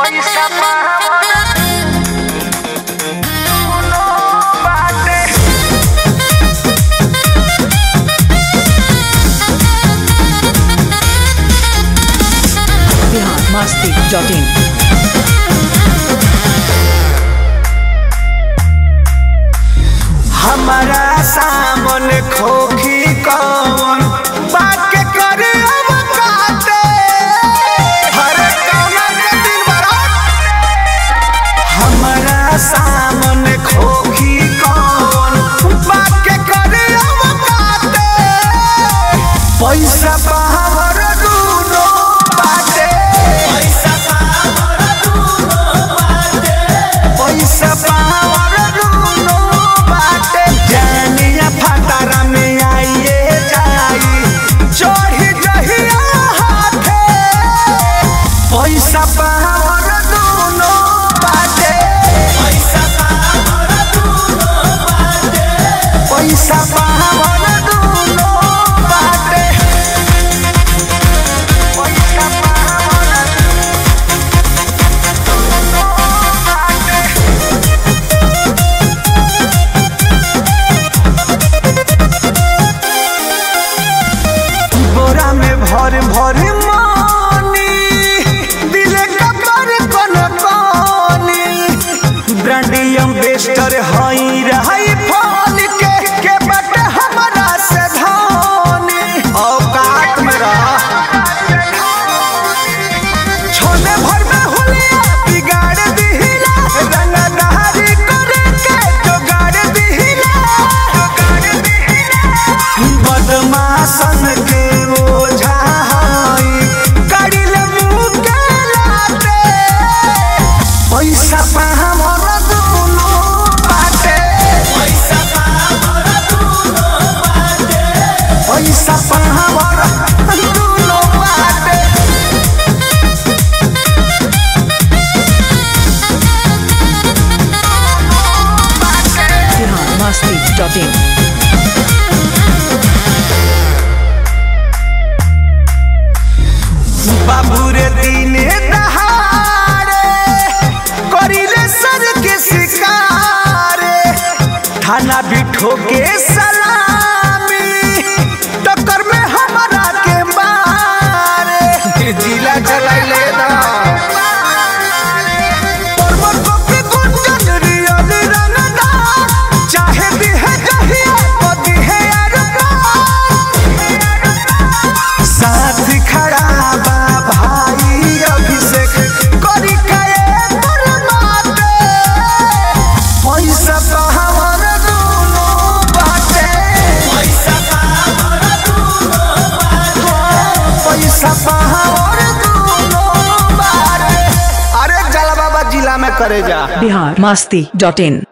पैसा पावन दुनो बाटे बिहार मस्ती डॉट इन हमारा सामन खोखी कौन बात के करे अब काटे हरे कौना के दिन बरात हमारा सामन खोखी कौन बात के करे अब काटे पैसा पावर दूनो बाटे पैसा पावर दूनो बाटे पैसा पावर दूनो बाटे जानिया फटारा में आइए जाई चढ़ी जहिया हाथे पैसा पावर दूनो बाटे पैसा पावर दूनो बाटे पैसा पावर दूनो बाटे पैसा पावर दूनो बाटे बोरा में भर भर मानी दिले कपर कोन कोनी ब्रांडियम बेस्टर हई रही फोन के के बट हमरा से धोनी औकात में रह छोले भर में हुलिया बिगाड़ दिहिला रंगदारी करे के जोगाड़ दिहिला जोगाड़ दिहिला बदमाशन के ओझा हई कड़िल मुँह के लाते पैसा पाहमर दुनो बाटे पैसा पाहमर दुनो बाटे पैसा पाहमर दुनो बाटे बिहार मस्ती डॉट इन बाबू रे दिने दहाड़े करिले सर के शिकारे थाना बिठो के सलामी टक्कर में हमारा के मारे जिला चलाइले ना पर्वत को भी गुंजन रियल रंगना चाहे भी है जहिया पति है साथ खड़ा बा भाई अभिषेक करी काए परमाते पैसा पावर दूनो बाटे पैसा पावर दूनो बाटे पैसा पावर दूनो बाटे अरे जला बाबा जिला में करे जा बिहार मस्ती डॉट इन